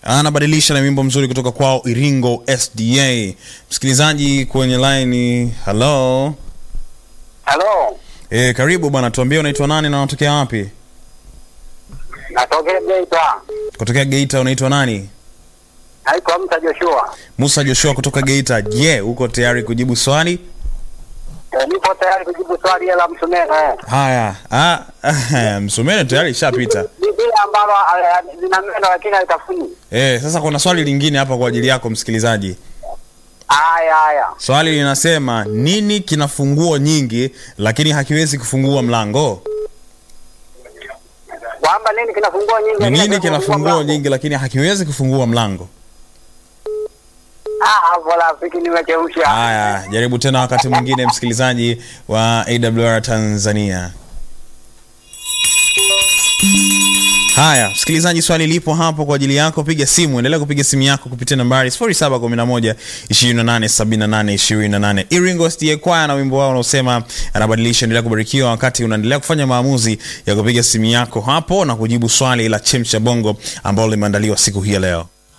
anabadilisha na wimbo mzuri kutoka kwao Iringo SDA. Msikilizaji kwenye line, hello. Halo, E, karibu bwana, tuambie unaitwa nani na unatokea wapi? natokea Geita. Kutokea Geita, unaitwa nani? Naitwa Mta Joshua. Musa Joshua kutoka Geita. Je, uko tayari kujibu swali? E, nipo tayari kujibu swali la Msumeno. Eh. Haya, ah, msumeno tayari ishapita. Biblia ambalo eh, lina meno lakini haitafuni. Eh, sasa kuna swali lingine hapa kwa ajili yako msikilizaji. Haya haya. Swali linasema nini kina funguo nyingi lakini hakiwezi kufungua mlango? Kwamba nini kinafungua nyingi? Ni lakini nini kina hakifungua funguo mlango? nyingi lakini hakiwezi kufungua mlango? Ah, hapo rafiki nimecheusha. Haya, jaribu tena wakati mwingine msikilizaji wa AWR Tanzania. Haya, msikilizaji, swali lipo hapo kwa ajili yako. Piga simu, endelea kupiga simu yako kupitia nambari 0711 2878 28. Iringo SDA Choir na wimbo wao unaosema anabadilisha. Endelea kubarikiwa wakati unaendelea kufanya maamuzi ya kupiga simu yako hapo na kujibu swali la chemsha bongo ambalo limeandaliwa siku hii ya leo.